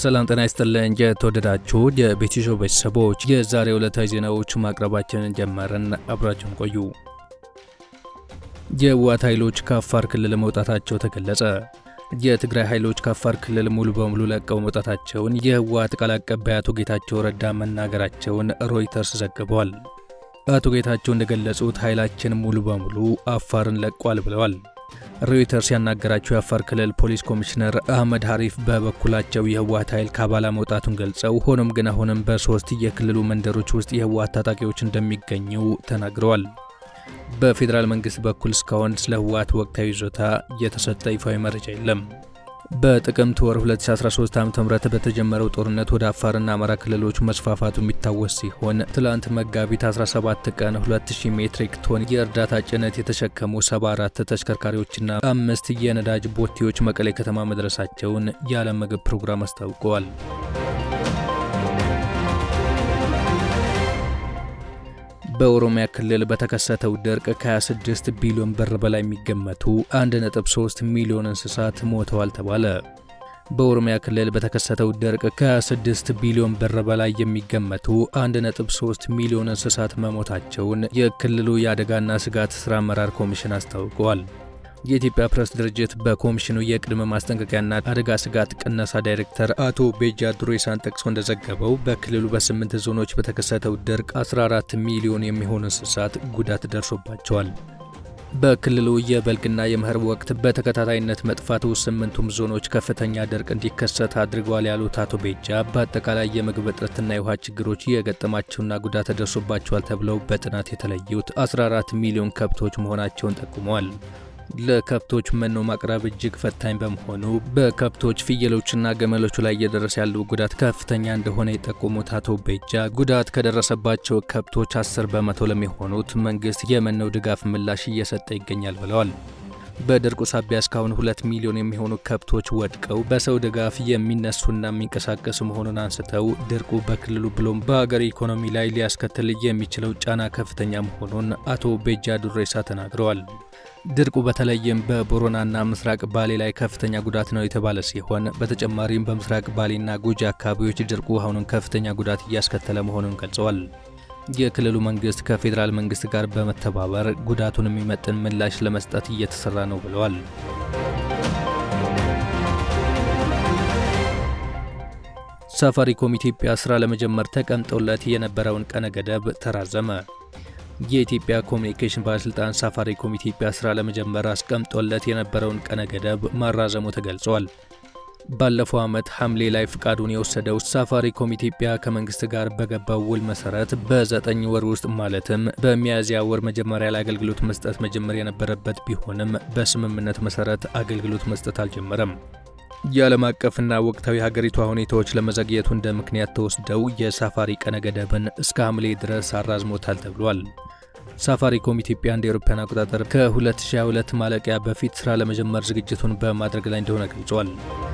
ሰላም ጤና ይስጥልን። የተወደዳችሁ የቤቲሾ ቤተሰቦች የዛሬ ዕለታዊ ዜናዎች ማቅረባችንን ጀመርን። አብራችሁን ቆዩ። የህወሓት ኃይሎች ከአፋር ክልል መውጣታቸው ተገለጸ። የትግራይ ኃይሎች ከአፋር ክልል ሙሉ በሙሉ ለቀው መውጣታቸውን የህወሓት ቃል አቀባይ አቶ ጌታቸው ረዳ መናገራቸውን ሮይተርስ ዘግቧል። አቶ ጌታቸው እንደገለጹት ኃይላችን ሙሉ በሙሉ አፋርን ለቋል ብለዋል። ሮይተርስ ያናገራቸው የአፋር ክልል ፖሊስ ኮሚሽነር አህመድ ሀሪፍ በበኩላቸው የህወሓት ኃይል ከአባላ መውጣቱን ገልጸው ሆኖም ግን አሁንም በሶስት የክልሉ መንደሮች ውስጥ የህወሓት ታጣቂዎች እንደሚገኙ ተናግረዋል። በፌዴራል መንግስት በኩል እስካሁን ስለ ህወሓት ወቅታዊ ይዞታ የተሰጠ ይፋዊ መረጃ የለም። በጥቅምት ወር 2013 ዓ.ም በተጀመረው ጦርነት ወደ አፋርና አማራ ክልሎች መስፋፋቱ የሚታወስ ሲሆን ትላንት መጋቢት 17 ቀን 2000 ሜትሪክ ቶን የእርዳታ ጭነት የተሸከሙ 74 ተሽከርካሪዎችና አምስት የነዳጅ ቦቴዎች መቀሌ ከተማ መድረሳቸውን የዓለም ምግብ ፕሮግራም አስታውቀዋል። በኦሮሚያ ክልል በተከሰተው ድርቅ ከ26 ቢሊዮን ብር በላይ የሚገመቱ 1.3 ሚሊዮን እንስሳት ሞተዋል ተባለ። በኦሮሚያ ክልል በተከሰተው ድርቅ ከ26 ቢሊዮን ብር በላይ የሚገመቱ 1.3 ሚሊዮን እንስሳት መሞታቸውን የክልሉ የአደጋና ስጋት ሥራ አመራር ኮሚሽን አስታውቀዋል። የኢትዮጵያ ፕሬስ ድርጅት በኮሚሽኑ የቅድመ ማስጠንቀቂያና አደጋ ስጋት ቅነሳ ዳይሬክተር አቶ ቤጃ ዱሬሳን ጠቅሶ እንደዘገበው በክልሉ በስምንት ዞኖች በተከሰተው ድርቅ 14 ሚሊዮን የሚሆኑ እንስሳት ጉዳት ደርሶባቸዋል። በክልሉ የበልግና የመኸር ወቅት በተከታታይነት መጥፋቱ ስምንቱም ዞኖች ከፍተኛ ድርቅ እንዲከሰት አድርገዋል ያሉት አቶ ቤጃ በአጠቃላይ የምግብ እጥረትና የውሃ ችግሮች የገጠማቸውና ጉዳት ደርሶባቸዋል ተብለው በጥናት የተለዩት 14 ሚሊዮን ከብቶች መሆናቸውን ጠቁመዋል። ለከብቶች መኖ ማቅረብ እጅግ ፈታኝ በመሆኑ በከብቶች ፍየሎችና ገመሎቹ ላይ እየደረሰ ያለው ጉዳት ከፍተኛ እንደሆነ የጠቆሙት አቶ ቤጃ ጉዳት ከደረሰባቸው ከብቶች 10 በመቶ ለሚሆኑት መንግስት የመኖ ድጋፍ ምላሽ እየሰጠ ይገኛል ብለዋል። በድርቁ ሳቢያ እስካሁን ሁለት ሚሊዮን የሚሆኑ ከብቶች ወድቀው በሰው ድጋፍ የሚነሱና የሚንቀሳቀሱ መሆኑን አንስተው ድርቁ በክልሉ ብሎም በሀገር ኢኮኖሚ ላይ ሊያስከትል የሚችለው ጫና ከፍተኛ መሆኑን አቶ ቤጃ ዱሬሳ ተናግረዋል። ድርቁ በተለይም በቦረናና ምስራቅ ባሌ ላይ ከፍተኛ ጉዳት ነው የተባለ ሲሆን በተጨማሪም በምስራቅ ባሌና ጉጂ አካባቢዎች ድርቁ አሁንም ከፍተኛ ጉዳት እያስከተለ መሆኑን ገልጸዋል። የክልሉ መንግስት ከፌዴራል መንግስት ጋር በመተባበር ጉዳቱን የሚመጥን ምላሽ ለመስጠት እየተሰራ ነው ብለዋል። ሳፋሪኮም ኢትዮጵያ ስራ ለመጀመር ተቀምጦለት የነበረውን ቀነ ገደብ ተራዘመ። የኢትዮጵያ ኮሚኒኬሽን ባለስልጣን ሳፋሪኮም ኢትዮጵያ ስራ ለመጀመር አስቀምጦለት የነበረውን ቀነ ገደብ ማራዘሙ ተገልጿል። ባለፈው ዓመት ሐምሌ ላይ ፍቃዱን የወሰደው ሳፋሪኮም ኢትዮጵያ ከመንግስት ጋር በገባው ውል መሰረት በዘጠኝ ወር ውስጥ ማለትም በሚያዝያ ወር መጀመሪያ ላይ አገልግሎት መስጠት መጀመር የነበረበት ቢሆንም በስምምነት መሰረት አገልግሎት መስጠት አልጀመረም። የዓለም አቀፍና ወቅታዊ ሀገሪቷ ሁኔታዎች ለመዘግየቱ እንደ ምክንያት ተወስደው የሳፋሪ ቀነ ገደብን እስከ ሐምሌ ድረስ አራዝሞታል ተብሏል። ሳፋሪኮም ኢትዮጵያ እንደ አውሮፓውያን አቆጣጠር ከ2022 ማለቂያ በፊት ስራ ለመጀመር ዝግጅቱን በማድረግ ላይ እንደሆነ ገልጿል።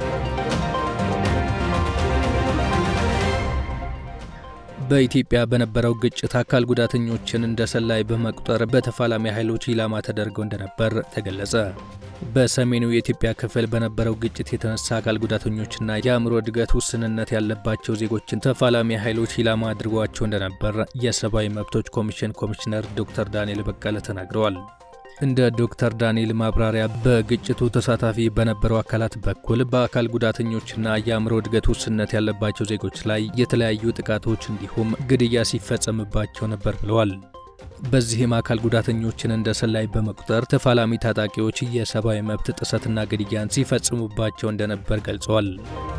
በኢትዮጵያ በነበረው ግጭት አካል ጉዳተኞችን እንደ ሰላይ በመቁጠር በተፋላሚ ኃይሎች ኢላማ ተደርገው እንደነበር ተገለጸ። በሰሜኑ የኢትዮጵያ ክፍል በነበረው ግጭት የተነሳ አካል ጉዳተኞችና የአእምሮ እድገት ውስንነት ያለባቸው ዜጎችን ተፋላሚ ኃይሎች ኢላማ አድርጓቸው እንደነበር የሰብአዊ መብቶች ኮሚሽን ኮሚሽነር ዶክተር ዳንኤል በቀለ ተናግረዋል። እንደ ዶክተር ዳንኤል ማብራሪያ በግጭቱ ተሳታፊ በነበሩ አካላት በኩል በአካል ጉዳተኞችና የአእምሮ እድገት ውስንነት ያለባቸው ዜጎች ላይ የተለያዩ ጥቃቶች እንዲሁም ግድያ ሲፈጸምባቸው ነበር ብለዋል። በዚህም አካል ጉዳተኞችን እንደ ሰላይ በመቁጠር ተፋላሚ ታጣቂዎች የሰብአዊ መብት ጥሰትና ግድያን ሲፈጽሙባቸው እንደነበር ገልጸዋል።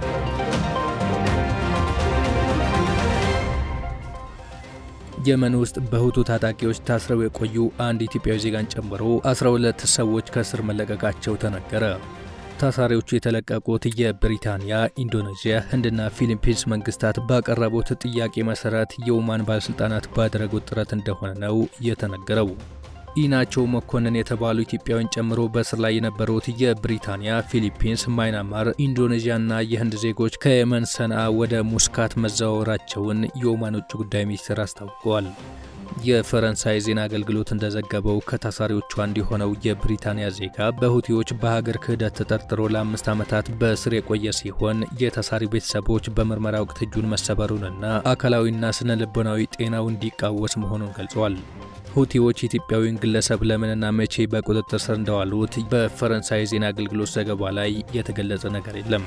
የመን ውስጥ በሁቱ ታጣቂዎች ታስረው የቆዩ አንድ ኢትዮጵያዊ ዜጋን ጨምሮ 12 ሰዎች ከእስር መለቀቃቸው ተነገረ። ታሳሪዎቹ የተለቀቁት የብሪታንያ፣ ኢንዶኔዥያ፣ ህንድና ፊሊፒንስ መንግስታት ባቀረቡት ጥያቄ መሰረት የኦማን ባለሥልጣናት ባደረጉት ጥረት እንደሆነ ነው የተነገረው። ኢናቸው መኮንን የተባሉ ኢትዮጵያውያን ጨምሮ በእስር ላይ የነበሩት የብሪታንያ፣ ፊሊፒንስ፣ ማይናማር፣ ኢንዶኔዥያና የህንድ ዜጎች ከየመን ሰንዓ ወደ ሙስካት መዘዋወራቸውን የኦማን ውጭ ጉዳይ ሚኒስቴር አስታውቀዋል። የፈረንሳይ ዜና አገልግሎት እንደዘገበው ከታሳሪዎቹ አንዱ የሆነው የብሪታንያ ዜጋ በሁቲዎች በሀገር ክህደት ተጠርጥሮ ለአምስት ዓመታት በእስር የቆየ ሲሆን የታሳሪ ቤተሰቦች በምርመራ ወቅት እጁን መሰበሩንና አካላዊና ስነ ልቦናዊ ጤናው እንዲቃወስ መሆኑን ገልጿል። ሁቲዎች ኢትዮጵያዊውን ግለሰብ ለምንና መቼ በቁጥጥር ስር እንደዋሉት በፈረንሳይ ዜና አገልግሎት ዘገባ ላይ የተገለጸ ነገር የለም።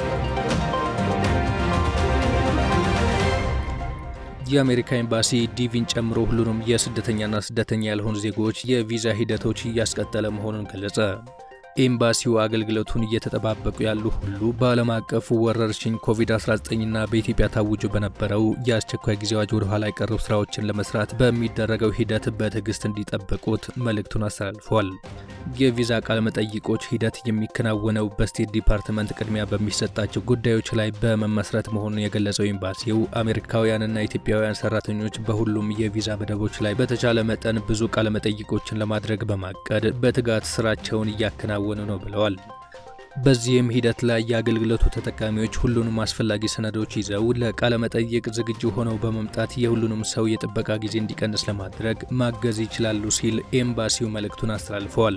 የአሜሪካ ኤምባሲ ዲቪን ጨምሮ ሁሉንም የስደተኛና ስደተኛ ያልሆኑ ዜጎች የቪዛ ሂደቶች እያስቀጠለ መሆኑን ገለጸ። ኤምባሲው አገልግሎቱን እየተጠባበቁ ያሉ ሁሉ በዓለም አቀፉ ወረርሽኝ ኮቪድ-19ና በኢትዮጵያ ታውጆ በነበረው የአስቸኳይ ጊዜ አዋጅ ወደ ኋላ የቀሩ ስራዎችን ለመስራት በሚደረገው ሂደት በትዕግስት እንዲጠብቁት መልእክቱን አስተላልፏል። የቪዛ ቃለ መጠይቆች ሂደት የሚከናወነው በስቴት ዲፓርትመንት ቅድሚያ በሚሰጣቸው ጉዳዮች ላይ በመመስረት መሆኑን የገለጸው ኤምባሲው አሜሪካውያንና ኢትዮጵያውያን ሰራተኞች በሁሉም የቪዛ መደቦች ላይ በተቻለ መጠን ብዙ ቃለ መጠይቆችን ለማድረግ በማቀድ በትጋት ስራቸውን እያከናወኑ ነው ብለዋል። በዚህም ሂደት ላይ የአገልግሎቱ ተጠቃሚዎች ሁሉንም አስፈላጊ ሰነዶች ይዘው ለቃለ መጠይቅ ዝግጁ ሆነው በመምጣት የሁሉንም ሰው የጥበቃ ጊዜ እንዲቀንስ ለማድረግ ማገዝ ይችላሉ ሲል ኤምባሲው መልእክቱን አስተላልፈዋል።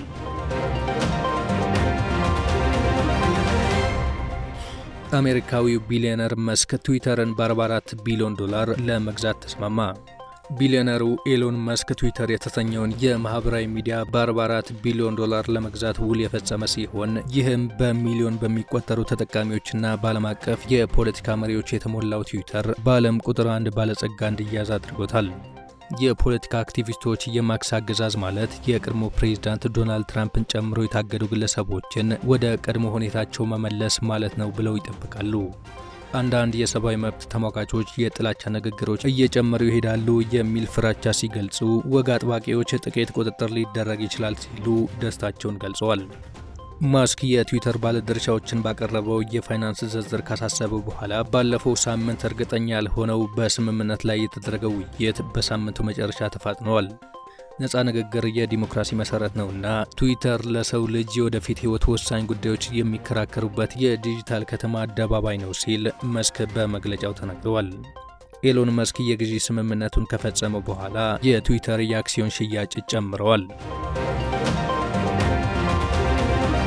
አሜሪካዊው ቢሊዮነር መስክ ትዊተርን በ44 ቢሊዮን ዶላር ለመግዛት ተስማማ። ቢሊዮነሩ ኤሎን መስክ ትዊተር የተሰኘውን የማህበራዊ ሚዲያ በ44 ቢሊዮን ዶላር ለመግዛት ውል የፈጸመ ሲሆን ይህም በሚሊዮን በሚቆጠሩ ተጠቃሚዎችና በዓለም አቀፍ የፖለቲካ መሪዎች የተሞላው ትዊተር በዓለም ቁጥር አንድ ባለጸጋ እንዲያዝ አድርጎታል። የፖለቲካ አክቲቪስቶች የማክስ አገዛዝ ማለት የቀድሞ ፕሬዝዳንት ዶናልድ ትራምፕን ጨምሮ የታገዱ ግለሰቦችን ወደ ቀድሞ ሁኔታቸው መመለስ ማለት ነው ብለው ይጠብቃሉ። አንዳንድ የሰብአዊ መብት ተሟጋቾች የጥላቻ ንግግሮች እየጨመሩ ይሄዳሉ የሚል ፍራቻ ሲገልጹ፣ ወግ አጥባቂዎች ጥቂት ቁጥጥር ሊደረግ ይችላል ሲሉ ደስታቸውን ገልጸዋል። ማስክ የትዊተር ባለድርሻዎችን ባቀረበው የፋይናንስ ዝርዝር ካሳሰበ በኋላ ባለፈው ሳምንት እርግጠኛ ያልሆነው በስምምነት ላይ የተደረገው ውይይት በሳምንቱ መጨረሻ ተፋጥነዋል። ነፃ ንግግር የዲሞክራሲ መሰረት ነውና ትዊተር ለሰው ልጅ የወደፊት ሕይወት ወሳኝ ጉዳዮች የሚከራከሩበት የዲጂታል ከተማ አደባባይ ነው ሲል መስክ በመግለጫው ተናግረዋል። ኤሎን መስክ የግዢ ስምምነቱን ከፈጸመ በኋላ የትዊተር የአክሲዮን ሽያጭ ጨምረዋል።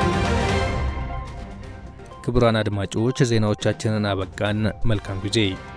ክቡራን አድማጮች ዜናዎቻችንን አበቃን። መልካም ጊዜ